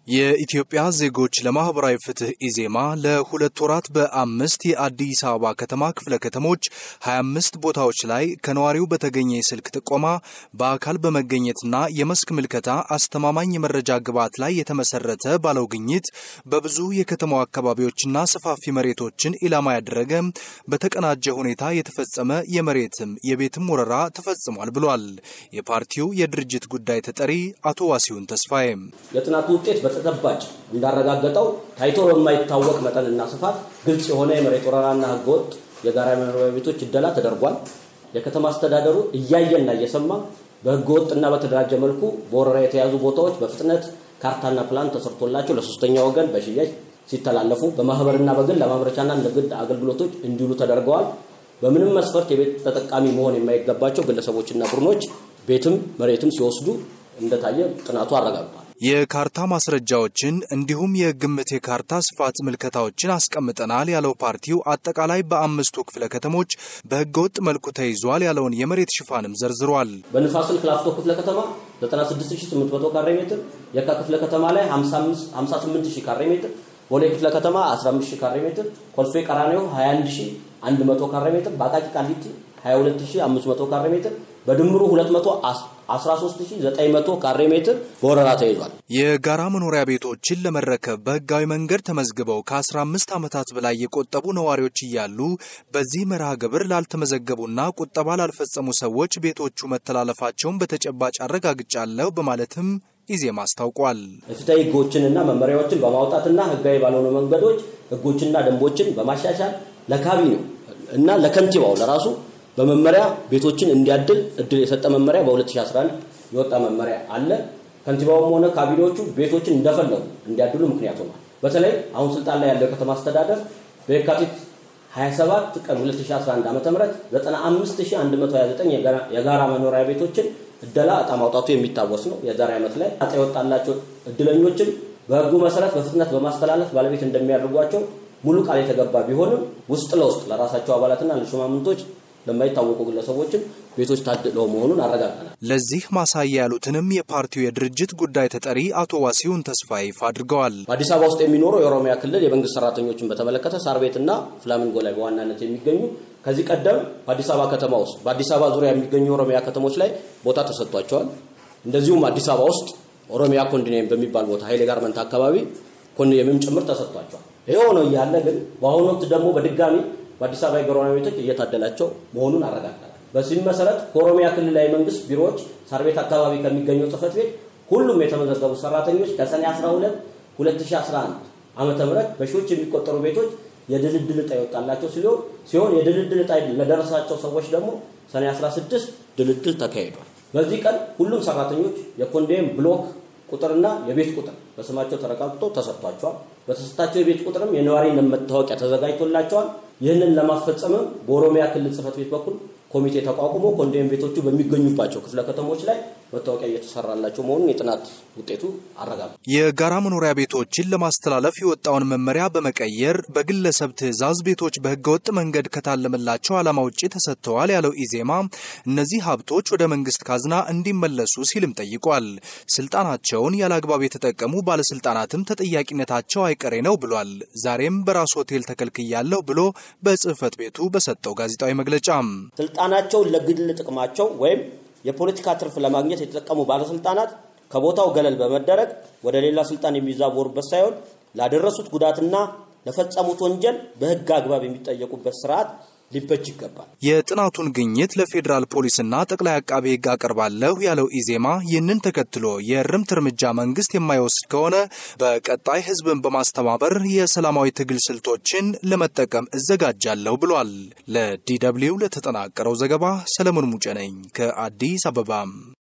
የኢትዮጵያ ዜጎች ለማህበራዊ ፍትህ ኢዜማ ለሁለት ወራት በአምስት የአዲስ አበባ ከተማ ክፍለ ከተሞች 25 ቦታዎች ላይ ከነዋሪው በተገኘ የስልክ ጥቆማ በአካል በመገኘትና የመስክ ምልከታ አስተማማኝ የመረጃ ግብዓት ላይ የተመሰረተ ባለው ግኝት በብዙ የከተማው አካባቢዎችና ሰፋፊ መሬቶችን ኢላማ ያደረገ በተቀናጀ ሁኔታ የተፈጸመ የመሬትም የቤትም ወረራ ተፈጽሟል ብሏል። የፓርቲው የድርጅት ጉዳይ ተጠሪ አቶ ዋሲሁን ተስፋዬ የጥናቱ ውጤት በተጨባጭ እንዳረጋገጠው ታይቶ በማይታወቅ መጠንና ስፋት ግልጽ የሆነ የመሬት ወረራና ህገወጥ የጋራ መኖሪያ ቤቶች እደላ ተደርጓል። የከተማ አስተዳደሩ እያየና እየሰማ በህገወጥና በተደራጀ መልኩ በወረራ የተያዙ ቦታዎች በፍጥነት ካርታና ፕላን ተሰርቶላቸው ለሶስተኛ ወገን በሽያጭ ሲተላለፉ በማህበርና በግል ለማምረቻና ለግል አገልግሎቶች እንዲውሉ ተደርገዋል። በምንም መስፈርት የቤት ተጠቃሚ መሆን የማይገባቸው ግለሰቦችና ቡድኖች ቤትም መሬትም ሲወስዱ እንደታየ ጥናቱ አረጋግጧል። የካርታ ማስረጃዎችን እንዲሁም የግምት የካርታ ስፋት ምልከታዎችን አስቀምጠናል ያለው ፓርቲው አጠቃላይ በአምስቱ ክፍለ ከተሞች በህገወጥ መልኩ ተይዟል ያለውን የመሬት ሽፋንም ዘርዝሯል። በንፋስ ስልክ ላፍቶ ክፍለ ከተማ 96800 ካሬ ሜትር፣ የካ ክፍለ ከተማ ላይ 58000 ካሬ ሜትር፣ ቦሌ ክፍለ ከተማ 15000 ካሬ ሜትር፣ ኮልፌ ቀራኒዮ 21100 ካሬ ሜትር፣ በአቃቂ ቃሊቲ 22500 ካሬ ሜትር በድምሩ 213900 ካሬ ሜትር በወረራ ተይዟል። የጋራ መኖሪያ ቤቶችን ለመረከብ በህጋዊ መንገድ ተመዝግበው ከ15 ዓመታት በላይ የቆጠቡ ነዋሪዎች እያሉ በዚህ መርሃ ግብር ላልተመዘገቡና ቁጠባ ላልፈጸሙ ሰዎች ቤቶቹ መተላለፋቸውን በተጨባጭ አረጋግጫለሁ በማለትም ኢዜማ አስታውቋል። ፍትሐዊ ህጎችንና መመሪያዎችን በማውጣትና ህጋዊ ባልሆኑ መንገዶች ህጎችና ደንቦችን በማሻሻል ለካቢኔው እና ለከንቲባው ለራሱ በመመሪያ ቤቶችን እንዲያድል እድል የሰጠ መመሪያ በ2011 የወጣ መመሪያ አለ። ከንቲባውም ሆነ ካቢኔዎቹ ቤቶችን እንደፈለጉ እንዲያድሉ ምክንያት ሆኗል። በተለይ አሁን ስልጣን ላይ ያለው የከተማ አስተዳደር በየካቲት 27 ቀን 2011 ዓ.ም 95129 የጋራ መኖሪያ ቤቶችን እደላ እጣ ማውጣቱ የሚታወስ ነው። የዛሬ ዓመት ላይ እጣ የወጣላቸው እድለኞችም በህጉ መሰረት በፍጥነት በማስተላለፍ ባለቤት እንደሚያደርጓቸው ሙሉ ቃል የተገባ ቢሆንም ውስጥ ለውስጥ ለራሳቸው አባላትና ለሹማምንቶች ለማይታወቁ ግለሰቦችም ቤቶች ታድለው መሆኑን አረጋግጠናል። ለዚህ ማሳያ ያሉትንም የፓርቲው የድርጅት ጉዳይ ተጠሪ አቶ ዋሲሁን ተስፋዬ ይፋ አድርገዋል። በአዲስ አበባ ውስጥ የሚኖሩ የኦሮሚያ ክልል የመንግስት ሰራተኞችን በተመለከተ ሳር ቤትና ፍላሚንጎ ላይ በዋናነት የሚገኙ ከዚህ ቀደም በአዲስ አበባ ከተማ ውስጥ በአዲስ አበባ ዙሪያ የሚገኙ የኦሮሚያ ከተሞች ላይ ቦታ ተሰጥቷቸዋል። እንደዚሁም አዲስ አበባ ውስጥ ኦሮሚያ ኮንዶሚኒየም በሚባል ቦታ ኃይሌ ጋርመንት አካባቢ ኮንዶሚኒየምም ጭምር ተሰጥቷቸዋል። ይሄ ሆኖ እያለ ግን በአሁኑ ወቅት ደግሞ በድጋሚ በአዲስ አበባ የመኖሪያ ቤቶች እየታደላቸው መሆኑን አረጋግጠናል። በዚህም መሰረት ከኦሮሚያ ክልላዊ መንግስት ቢሮዎች ሳር ቤት አካባቢ ከሚገኘው ጽህፈት ቤት ሁሉም የተመዘገቡ ሰራተኞች ከሰኔ 12 2011 ዓመተ ምህረት በሺዎች የሚቆጠሩ ቤቶች የድልድል ዕጣ ይወጣላቸው ሲሆን የድልድል ዕጣ ለደረሳቸው ሰዎች ደግሞ ሰኔ 16 ድልድል ተካሂዷል። በዚህ ቀን ሁሉም ሰራተኞች የኮንዶሚኒየም ብሎክ ቁጥርና የቤት ቁጥር በስማቸው ተረጋግጦ ተሰጥቷቸዋል። በተሰጣቸው የቤት ቁጥርም የነዋሪነት መታወቂያ ተዘጋጅቶላቸዋል። ይህንን ለማስፈጸምም በኦሮሚያ ክልል ጽህፈት ቤት በኩል ኮሚቴ ተቋቁሞ ኮንዶሚኒየም ቤቶቹ በሚገኙባቸው ክፍለ ከተሞች ላይ መታወቂያ እየተሰራላቸው መሆኑን የጥናት ውጤቱ አረጋግጧል። የጋራ መኖሪያ ቤቶችን ለማስተላለፍ የወጣውን መመሪያ በመቀየር በግለሰብ ትዕዛዝ ቤቶች በህገወጥ መንገድ ከታለመላቸው ዓላማ ውጭ ተሰጥተዋል ያለው ኢዜማ እነዚህ ሀብቶች ወደ መንግስት ካዝና እንዲመለሱ ሲልም ጠይቋል። ስልጣናቸውን ያለ አግባብ የተጠቀሙ ባለስልጣናትም ተጠያቂነታቸው አይቀሬ ነው ብሏል። ዛሬም በራሱ ሆቴል ተከልክያለሁ ብሎ በጽህፈት ቤቱ በሰጠው ጋዜጣዊ መግለጫ ስልጣናቸውን ለግል ጥቅማቸው ወይም የፖለቲካ ትርፍ ለማግኘት የተጠቀሙ ባለስልጣናት ከቦታው ገለል በመደረግ ወደ ሌላ ስልጣን የሚዛወሩበት ሳይሆን ላደረሱት ጉዳትና ለፈጸሙት ወንጀል በህግ አግባብ የሚጠየቁበት ስርዓት ሊበጅ ይገባል። የጥናቱን ግኝት ለፌዴራል ፖሊስና ጠቅላይ አቃቤ ህግ አቀርባለሁ ያለው ኢዜማ ይህንን ተከትሎ የእርምት እርምጃ መንግስት የማይወስድ ከሆነ በቀጣይ ህዝብን በማስተባበር የሰላማዊ ትግል ስልቶችን ለመጠቀም እዘጋጃለሁ ብሏል። ለዲ ደብልዩ ለተጠናቀረው ዘገባ ሰለሞን ሙጬ ነኝ ከአዲስ አበባ።